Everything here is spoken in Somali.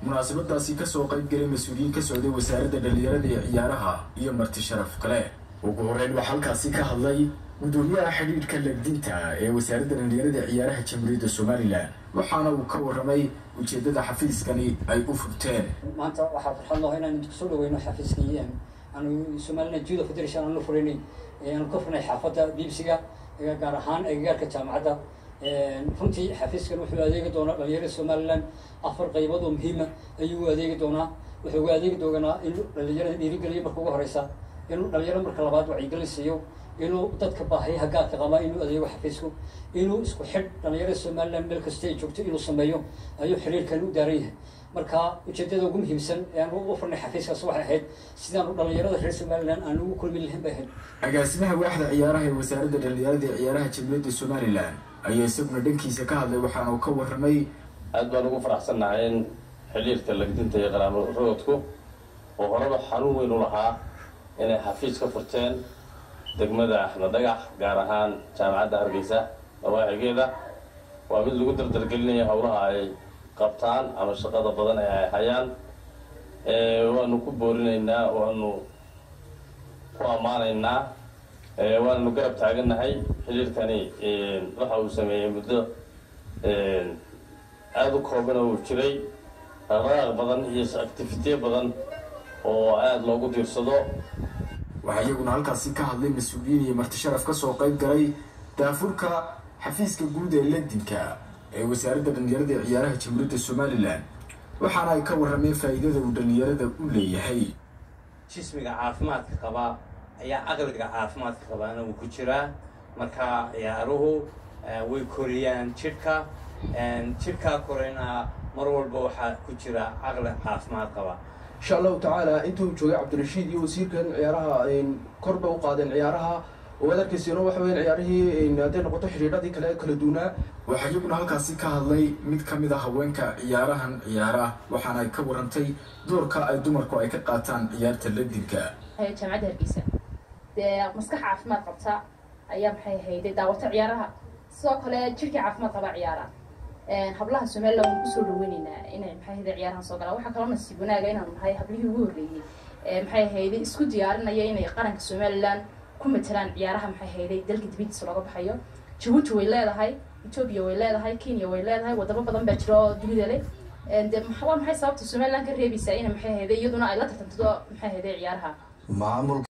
munaasabadaasi kasoo qaybgalay mas-uuliyiin ka socday wasaaradda dhallinyarada iyo ciyaaraha iyo marti sharaf kale ugu horeyn waxaa halkaasi ka hadlay gudoomiyaha xidhiidhka legdinta ee wasaaradda dhallinyarada ciyaaraha jamhuuriyadda somalilan waxaana uu ka warramay ujeeddada xafiiskani ay u furteen maanta waxaa farxad noo inaan kusoo dhaweyno xafiiskii aanu somaliland judo federation aanu furinay aanu ka furnay xaafadda bbc-ga gaar ahaan agagaarka jaamacadda runtii xafiiskan wuxuu adeegi doonaa dhalinyarada somaliland afar qaybood oo muhiima ayuu u adeegi doonaa wuxuu uga adeegi doonaa inuu dhalinyarada dhiirigeliyo marka ugu horeysa inuu dhalinyaro marka labaad wacyigelin siiyo inuu dadka baahiyaha gaarka qabaa inuu adeego xafiisku inuu isku xidh dhalinyarada somaliland meel kasta ay joogto inuu sameeyo ayuu xiriirkan u daaran yahay marka ujeedada ugu muhiimsan ee aan u furnay xafiiskaas waxay ahayd sidaanu dhalinyarada reer somaliland aan ugu kulmi lahayn bay ahayd agaasimaha waaxda ciyaaraha ee wasaaradda dhallinyarada ee ciyaaraha jamhuuriyadda somalilan ayaa isaguna dhankiisa ka hadlay waxaana uu ka warramay aad baan ugu faraxsannahay in xidhiirka lagdinta iyo qaraamo roodku oo horeba xanuun weyn u lahaa inay xafiis ka furteen degmada axmed dhagax gaar ahaan jaamacadda hargeysa dawaaxigeeda waa mid lagu dardargelinayo howlaha ay qabtaan ama shaqada badan ee ay hayaan waanu ku boorinaynaa waanu ku ammaanaynaa waananu garab taagannahay xidhiirkani waxa uu sameeyey muddo aada u kooban oo uu jiray dhaqdhaqaaq badan iyo activitiye badan oo aada loogu diirsado waxaa iyaguna halkaasi ka hadlay mas-uuliyiin iyo marti sharaf ka soo qayb galay daafurka xafiiska guud ee ledinka ee wasaaradda dhallinyarada ee ciyaaraha jamhuuriyadda somalilan waxaana ay ka warrameen faa'iidada uu dhallinyarada u leeyahay jismiga caafimaadka qabaa ayaa aqliga caafimaadka qabaana uu ku jiraa marka ciyaaruhu way koriyaan jidhka jidhkaa korayna mar walba waxaa ku jira caqli caafimaad qaba insha allahu tacaala intuu joogay cabdirashiid iyo wasiirkan ciyaaraha korba u qaadeen ciyaaraha oo ad arkayseeno waxa weyan ciyaarihii hadday noqoto xidhiidhadii kale kala duunaa waxaa iyaguna halkaasi ka hadlay mid ka mid a haweenka ciyaarahan ciyaara waxaana ay ka warantay doorka ay dumarku ay ka qaataan ciyaarta ledinka jaamacadda hargeysa dee maskax caafimaad qabta ayaa maxay ahayday daawata ciyaaraha sidoo kale jirkii caafimaad qabaa ciyaara hablaha somaliland waan kusoo dhaweyneynaa inay maxay ahayday ciyaarahan soo galaan waxaa kaloo nasiib wanaaga inaanu nahay hablihii ugu horreeyey maxay ahayday isku diyaarinaya inay qaranka somaliland ku matelaan ciyaaraha maxay ahayday dalka dibadiisa looga baxayo jabuuti way leedahay etoobiya way leedahay kenya way leedahay wadamo badan baa jira oo dunida leh de waa maxay sababta somaliland ka reebaysaa ina maxay ahayday iyaduna ay la tartanto maxay ahayday ciyaaraha maamul